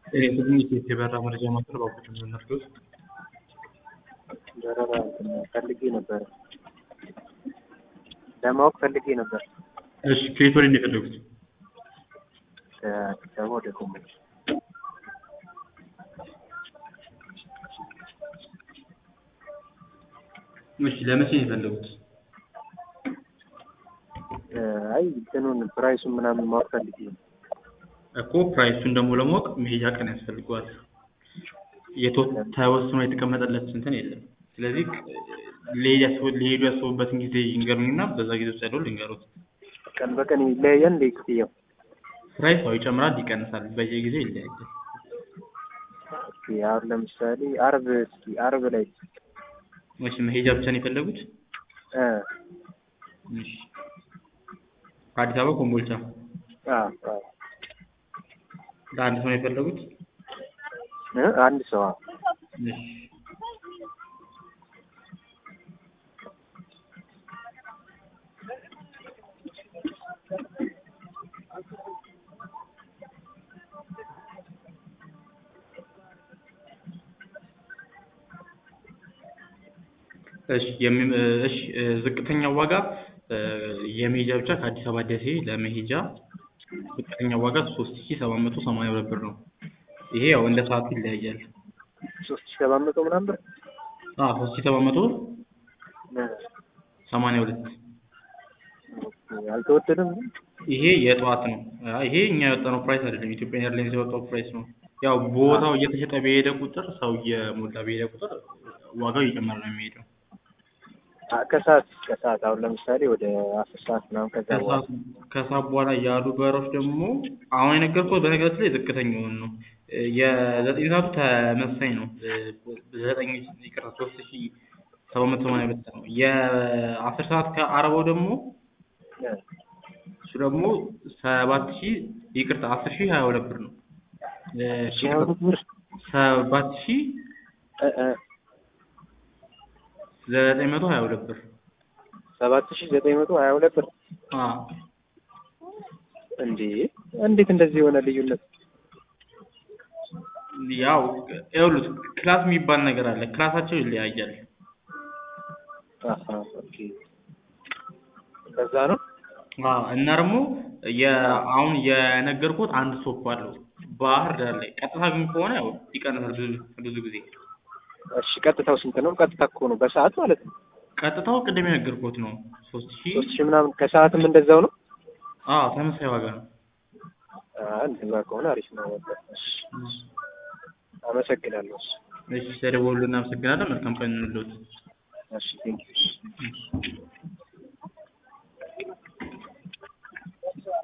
የትንሽ የበራ መረጃ ማቅረብ አውቅም ነርዶስ በረራ ፈልጌ ነበር ለማወቅ ፈልጌ ነበር። እሺ ከየት ወደ ነው የፈለጉት? ከአዲስ አበባ ወደ ኮምቦልቻ እሺ ለመቼ ነው የፈለጉት? አይ እንትኑን ፕራይሱን ምናምን ማወቅ ፈልጌ ነው። እኮ ፕራይሱን ደግሞ ለማወቅ መሄጃ ቀን ያስፈልገዋል። የቶ- ተወስኖ የተቀመጠለት እንትን የለም። ስለዚህ ሊሄድ ያስቡ- ሊሄዱ ያስቡበትን ጊዜ ይንገሩኝና በዛ ጊዜ ውስጥ ያለው ልንገሩት። ቀን በቀን ይለያያል እንደ ክፍያው? ፕራይስ ያው ይጨምራል፣ ይቀንሳል፣ በየጊዜው ይለያያል። ኦኬ፣ አሁን ለምሳሌ አርብ እስኪ አርብ ላይ እሺ መሄጃ ብቻ ነው የፈለጉት? እ እሺ ከአዲስ አበባ ኮምቦልቻ አ አ ለአንድ ሰው ነው የፈለጉት? እ አንድ ሰው አዎ። እሺ እሺ የሚ- እሺ ዝቅተኛው ዋጋ የመሄጃ ብቻ ከአዲስ አበባ ደሴ ለመሄጃ ዝቅተኛው ዋጋ ሶስት ሺ ሰባት መቶ ሰማንያ ሁለት ብር ነው። ይሄ ያው እንደ ሰዓቱ ይለያያል። ሶስት ሺህ ሰባት መቶ ምናምን ብር አዎ ሶስት ሺ ሰባት መቶ እ ሰማንያ ሁለት ኦኬ፣ አልተወደደም ግን? ይሄ የጠዋት ነው። አይ ይሄ እኛ ያወጣነው ፕራይስ አይደለም፣ ኢትዮጵያ ኤርላይንስ ያወጣው ፕራይስ ነው። ያው ቦታው እየተሸጠ በሄደ ቁጥር ሰው እየሞላ በሄደ ቁጥር ዋጋው እየጨመረ ነው የሚሄደው። አ ከሰዓት ከሰዓት አሁን ለምሳሌ ወደ አስር ሰዓት ምናምን ከዛ በኋላ ከሰዓት ከሰዓት በኋላ ያሉ በሮች ደግሞ አሁን የነገርኩት በነገራችን ላይ ዝቅተኛውን ነው። የዘጠኝ ሰዓቱ ተመሳሳይ ነው። ዘጠኝ ይቅርታ ሶስት ሺ ሰባት መቶ ሰማንያ ሁለት ነው። የአስር ሰዓት ከአርባው ደግሞ እ እሱ ደግሞ ሰባት ሺ ይቅርታ አስር ሺ ሀያ ሁለት ብር ነው። ሺህ ሀያ ሁለት ብር ሰባት ሺ እ እ ዘጠኝ መቶ ሀያ ሁለት ብር ሰባት ሺህ ዘጠኝ መቶ ሀያ ሁለት ብር አዎ እንዴ! እንዴት እንደዚህ የሆነ ልዩነት? ያው ይኸውልህ ክላስ የሚባል ነገር አለ። ክላሳቸው ይለያያል። አሀ ኦኬ፣ በዛ ነው። አዎ እና ደግሞ የአሁን የነገርኩት አንድ ሶፕ አለው ባህር ዳር ላይ። ቀጥታ ግን ከሆነ ያው ይቀንሳል ብዙ ብዙ ጊዜ። እሺ፣ ቀጥታው ስንት ነው? ቀጥታ እኮ ነው በሰዓት ማለት ነው። ቀጥታው ቅድም የነገርኩት ነው ሶስት ሺህ ሶስት ሺህ ምናምን ከሰዓትም እንደዛው ነው። አዎ ተመሳሳይ ዋጋ ነው። አዎ እንደዛ ከሆነ አሪፍ ነው። በቃ እሺ፣ አመሰግናለሁ። እሺ፣ እሺ ተደወሉ። እናመሰግናለን። መልካም ቀን እንሎት። እሺ ቴንኪው።